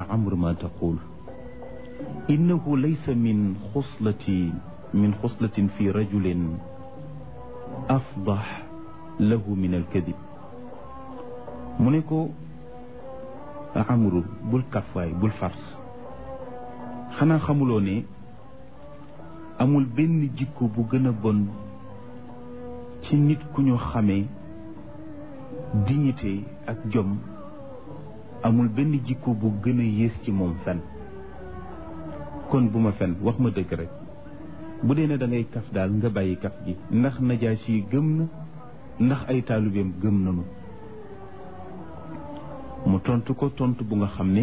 عمرو ما تقول إنه ليس من خصلة من خصلة في رجل أفضح له من الكذب منكو عمرو بول كفاي بول فرس خنا خمولو ne amul benn jikko bu gën a bon ci nit ku ñu xamee dignité ak jom amul benn jikko bu gën a yées ci moom fen kon bu ma fen wax ma dëgg rek bu dee ne da ngay kaf daal nga bàyyi kaf gi ndax najaasi yi gëm na ndax ay taalibeem gëm nañu mu tontu ko tontu bu nga xam ne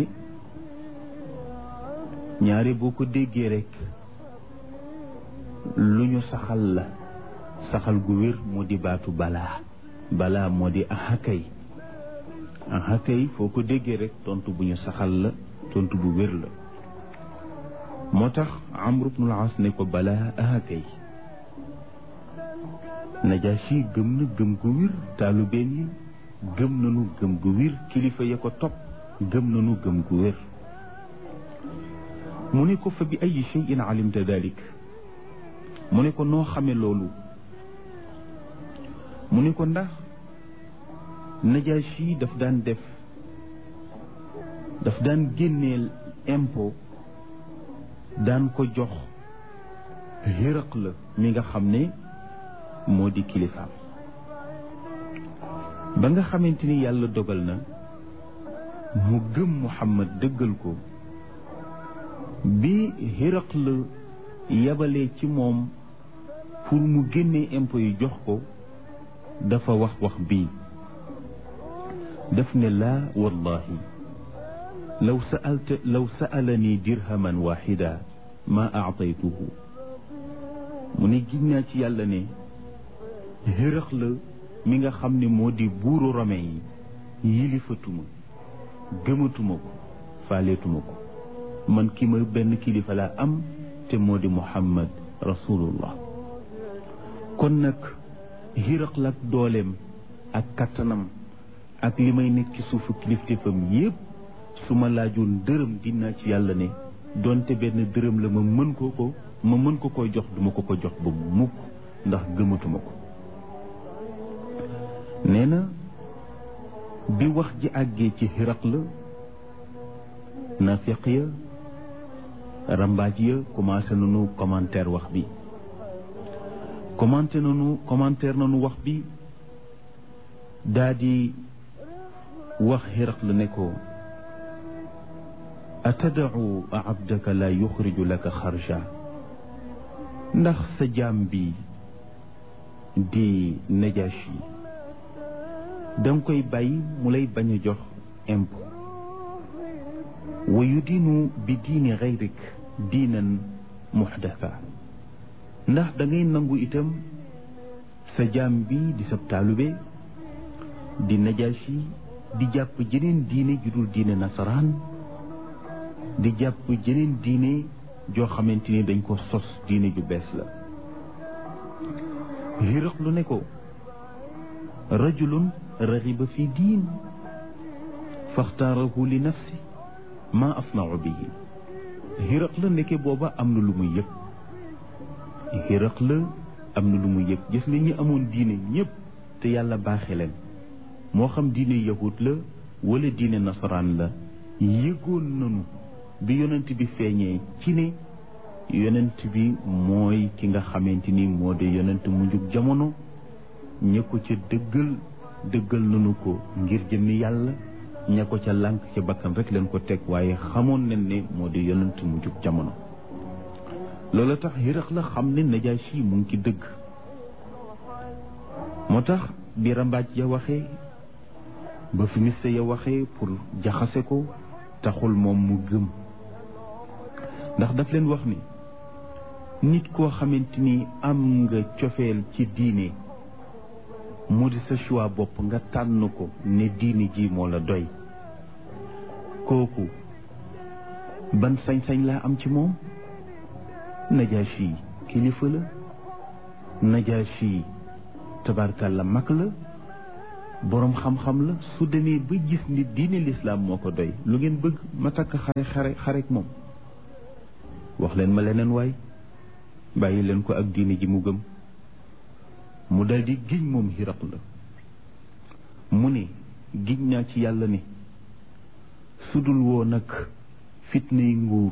ñaare boo ko déggee rek lu ñu saxal la saxal gu wér moo di baatu balaa balaa moo di ahakay ahakay foo ko déggee rek tontu bu ñu saxal la tontu bu wér la moo tax amru bnul as ne ko balaa ahakay najaasi gëm na gëm gu wér taalubeen yi gëm nanu gëm gu wér kilifa ya ko topp gëm nanu gëm gu wér mu ne ko fa bi ay cheyin alimta dalik mu ne ko noo xame loolu mu ne ko ndax najaasi daf daan def daf daan génneel impôt daan ko jox xéraq la mi nga xam ne moo di kilifaam ba nga xamante ni yàlla dogal na mu gëm Muhammad dëggal ko bi xéraq la yabalee ci moom pour mu génnee impôt yi jox ko dafa wax wax bii daf ne laa wallahi law saalta law saalani dirhaman waxida ma aataytuhu mu ne giñ naa ci yàlla ne xërëx la mi nga xam ne moo di buuru rome yi yilifatuma gëmatuma ko faaleetuma ko man ki ma benn kilifa laa am te moo di muhammad rasulullah kon nag xiraq la ak dooleem ak kattanam ak li may nekk ci suufu kilifteefam yépp su ma laajoon dërëm dinaa ci yàlla ne donte benn dërëm la ma mën ko ko ma mën ko koy jox duma ko ko jox ba mukk ndax gëmatuma ko nee na bi wax ji àggee ci xiraq la nafiq ya rambaaj ya commencé nañu commentaire wax bi commenté nañu commentaire nañu wax bi daa di wax xiraq la ne ko atadau abdaka la yuxriju laka xarja ndax sa jaam bi di najashi danga koy bàyyi mu lay bañ a jox impôt wa yudinu bi diini xayrik diinan muxdasa ndax da ngay nangu itam sa jaam bi di sab taalube di najashi di jàpp jeneen diine ju dul diine nasaraan di jàpp jeneen diine joo xamante ni dañ ko sos diine ju bees la xiraq lu ne ko rajulun raxiba fi diin faxtaarahu li nafsi ma asnau bihi xiraq la nekke booba am na lu muy yëg xiraq la am na lu muy yëg gis nga ñi amoon diine ñëpp te yàlla baaxe leen moo xam diine yahud la wala diine nasaraan la yëgoon nanu bi yonent bi feeñee ci ne yonent bi mooy ki nga xamante ni moo de yonent mu njug jamono ña ko ca dëggal dëggal nanu ko ngir jëmmi yàlla ña ko ca lànk ca bakkan rek leen ko teg waaye xamoon nañ ne moo de yonent mu njug jamono loolu tax Hiraq la xam ne Najaasi mu ngi ci dëgg moo tax bi rambaaj ya waxee ba fi miste ya waxee pour jaxase ko taxul moom mu gëm ndax daf leen wax ni nit koo xamante ni am nga cofeel ci diine mu di sa choix bopp nga tànn ko ne diine ji moo la doy kooku ban sañ-sañ laa am ci moom Najaasi kilifa la Najaasi tabarkalla mag la boroom xam-xam la su demee ba gis nit diine lislaam moo ko doy lu ngeen bëgg ma takk xare xare xarek moom wax leen ma leneen waay bàyyi leen ko ak diine ji mu gëm mu dal di giñ moom xiraq la mu ne giñ naa ci yàlla ne sudul woo nag fitnay nguur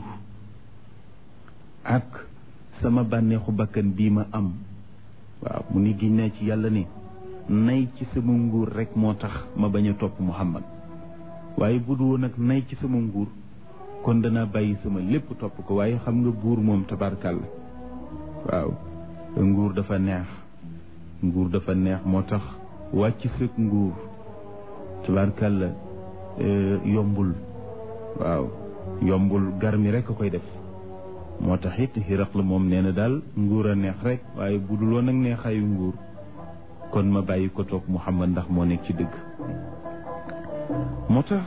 ak sama bànneexu bakkan bii ma am waaw mu ni giñ naa ci yàlla ne nay ci sama nguur rek moo tax ma bañ a topp Muhammad waaye bu du woon nag nay ci sama nguur kon danaa bàyyi sama lépp topp ko waaye xam nga buur moom tabarkàlla waaw nguur dafa neex nguur dafa neex moo tax wàcc sëg nguur tabarkàlla yombul waaw yombul gar mi rek a koy def moo tax it xiraq la moom nee na daal nguur a neex rek waaye bu dul woon nag neexaayu nguur kon ma bàyyi ko toog Muhammad ndax moo nekk ci dëgg moo tax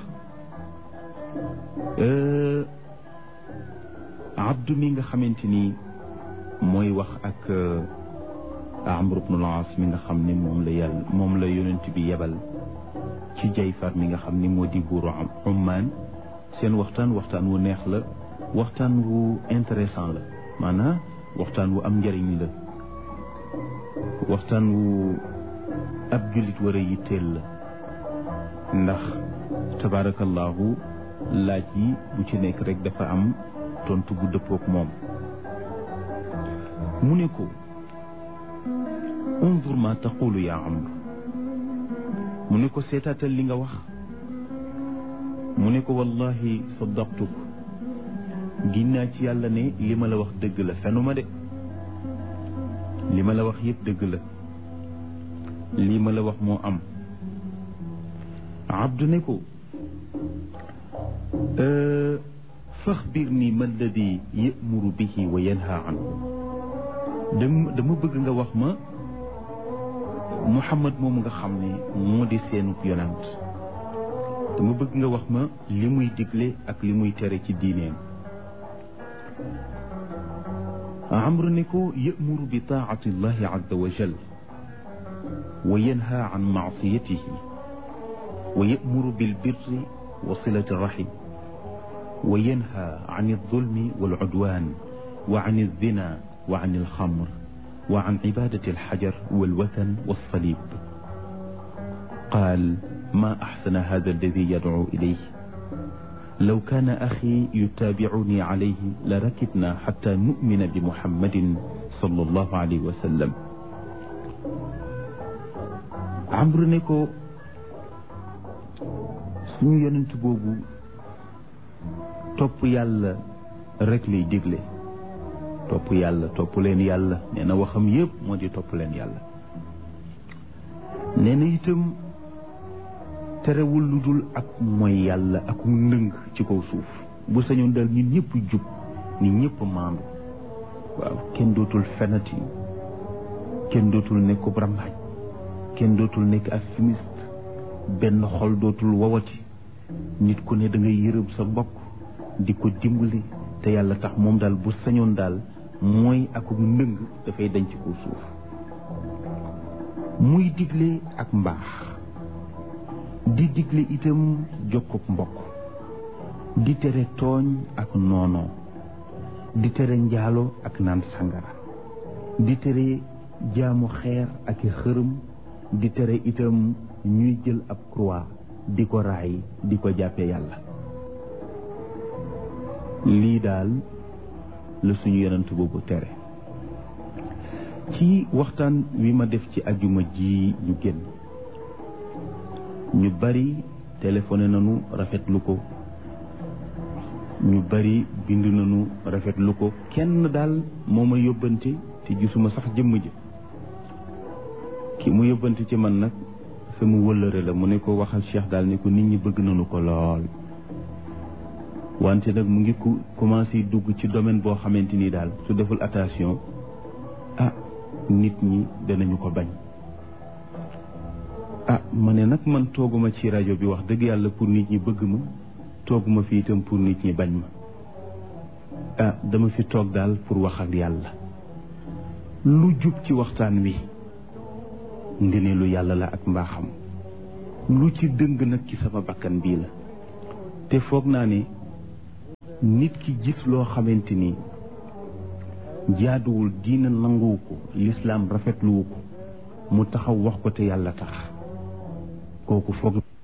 abdu mi nga xamante ni mooy wax ak Amr ibn al-As mi nga xam ni moom la yàlla moom la yonent bi yebal ci Jayfar mi nga xam ni moo di buuru Ummaan seen waxtaan waxtaan wu neex la waxtaan wu intéressant la maanaam waxtaan wu am njëriñ la waxtaan wu ab jullit war a yitteel la ndax tabaarakallaahu laaj yi bu ci nekk rek dafa am tontu bu dëppook moom mu ne ko unzur ma taqulu yaa amr mu ne ko seetaatal li nga wax mu ne ko wallahi saddaqtuk ginnaa ci yàlla ne li ma la wax dëgg la fenuma de li ma la wax yëpp dëgg la lii ma la wax moo am abdu ne ko faxbir nii ma alladi yamuru bihi wa yanha anhu dama dama bëgg nga wax ma muhammad moom nga xam ne moo di seenub yonant dama bëgg nga wax ma li muy digle ak li muy tere ci diineem amru ne ko yamuru bi taati llahi azza wa jal wa yanha an maasiyatihi wa yamuru bilbirri wa silati rahim wa yanha an aldulmi walcudwan wa an alzina wa an alxamr wa an cibadati alxajar walwathan walsalib qaal ma axsana hada alladi yadcu ilayh law kaana axi yutaabicuni calayhi la rakibna xata numina bi muhammadin sallallahu alayhi wa sallam amru ne ko suñu yonent boobu topp yàlla rek lay digle topp yàlla topp leen yàlla nee na waxam yépp moo di topp leen yàlla nee na itam terewul lu dul ak mooy yàlla ak ndëng ci kaw suuf bu sañoon dal nit ñëpp jub nit ñëpp maandu waaw kenn dootul fenati kenn dootul nekkub rambaaj kenn dootul nekk ak fumiste benn xol dootul wawati nit ku ne da ngay yërëm sa mbokk di ko dimbali te yàlla tax moom daal bu sañoon daal mooy akub ndëng dafay dañ ci kaw suuf muy digle ak mbaax di digle itam jokkub mbokk di tere tooñ ak noonoo di tere njaalo ak naan sangara di tere jaamu xeer ak i xërëm di tere itam ñuy jël ab croix di ko raay di ko jàppe yàlla lii daal la suñu yonent boobu tere ci waxtaan wi ma def ci ajuma ji ñu génn ñu bari téléphoné nañu rafetlu ko ñu bari bind nañu rafetlu ko kenn daal moo ma yóbbante te gisuma sax jëmm ji ki mu yóbbante ci man nag sama wëllëre la mu ne ko waxal Cheikh daal ne ko nit ñi bëgg nañu ko lool wante nag mu ngi ku commencé dugg ci domaine boo xamante ni daal su deful attention ah nit ñi danañu ko bañ ah ma ne nag man tooguma ci rajo bi wax dëgg yàlla pour nit ñi bëgg ma tooguma fi itam pour nit ñi bañ ma ah dama fi toog daal pour wax ak yàlla lu jub ci waxtaan wi ngëneelu yàlla la ak mbaaxam lu ci dëng nag ci sama bakkan bii la te foog naa ne nit ki gis loo xamante ni jaaduwul diina nanguwu ko lislaam rafetluwu ko mu taxaw wax ko te yàlla tax kooku foog